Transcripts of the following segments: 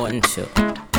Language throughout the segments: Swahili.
One, two.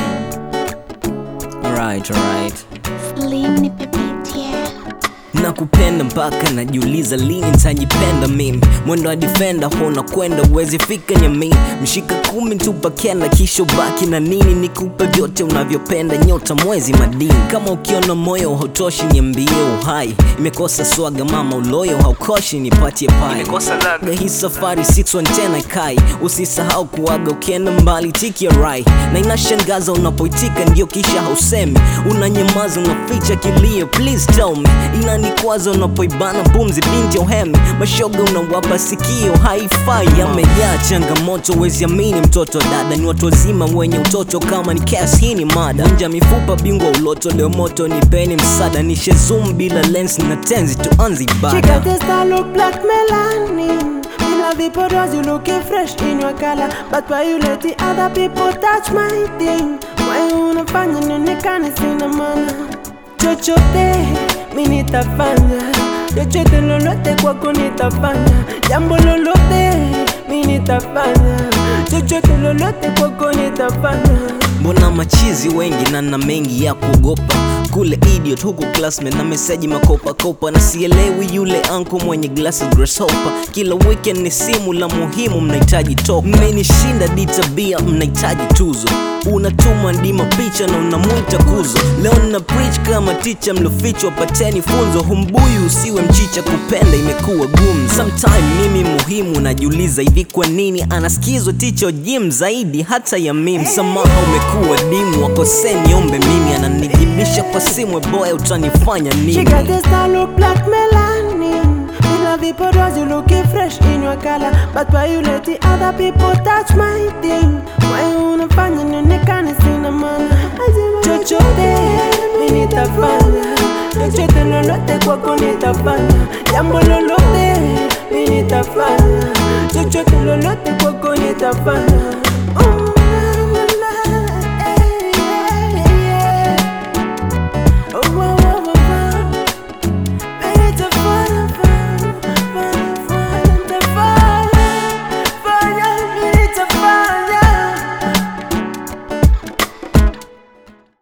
Alright, alright. Slim nipepitia nakupenda mpaka najiuliza lini nitajipenda mimi mwendo wa defender hona kwenda uwezi fika nyami mshika kumi tupa kenda kisha ubaki na nini nikupe vyote unavyopenda nyota mwezi madini kama ukiona moyo hautoshi niambie uhai imekosa swaga mama uloyo haukoshi nipatie pai Ga hii safari 610 kai usisahau kuaga ukienda mbali tiki ya rai na inashangaza unapoitika ndio kisha hausemi unanyamaza unaficha kilio please tell me inanikwaza unapoibana pumzi binti ya uhemi mashoga unawapa sikio haifai yamejaa changamoto wezi amini mtoto wa dada ni watu wazima wenye utoto kama ni kes hii ni mada nja mifupa bingwa uloto leo moto nipeni msada nishe zoom bila lens na tenzi tuanze She ibada got this style look like melanin. Me love it because you looking fresh in your color. But why you let the other people touch my thing? Why you unafanya nionekane sina maana? Chochote mi nitafanya, chochote lolote kwako nitafanya, jambo lolote mi nitafanya, chochote lolote kwako nitafanya. mbona machizi wengi na na mengi ya kuogopa kule idiot huku classmate na meseji makopakopa na sielewi yule anko mwenye glasses grasshopper kila weekend ni simu la muhimu mnahitaji toka mmenishinda di tabia mnahitaji tuzo unatuma ndima picha na unamwita kuzo leo na preach kama ticha mlofichwa pateni funzo humbuyu usiwe mchicha kupenda imekuwa gumu sometime mimi muhimu najiuliza hivi kwa nini anasikizwa ticha jim zaidi hata ya mimi samaha umekuwa dimu wakoseni ombe mimi ananijibisha kwa simu boya utanifanya She nini got this style look like melanin. Me love it because you looking fresh in your color. But why you let the other people touch my thing? Why you unafanya nionekane sina maana? Chochote mi nitafanya, chochote lolote kwako nitafanya, jambo lolote mi nitafanya, chochote lolote kwako nitafanya.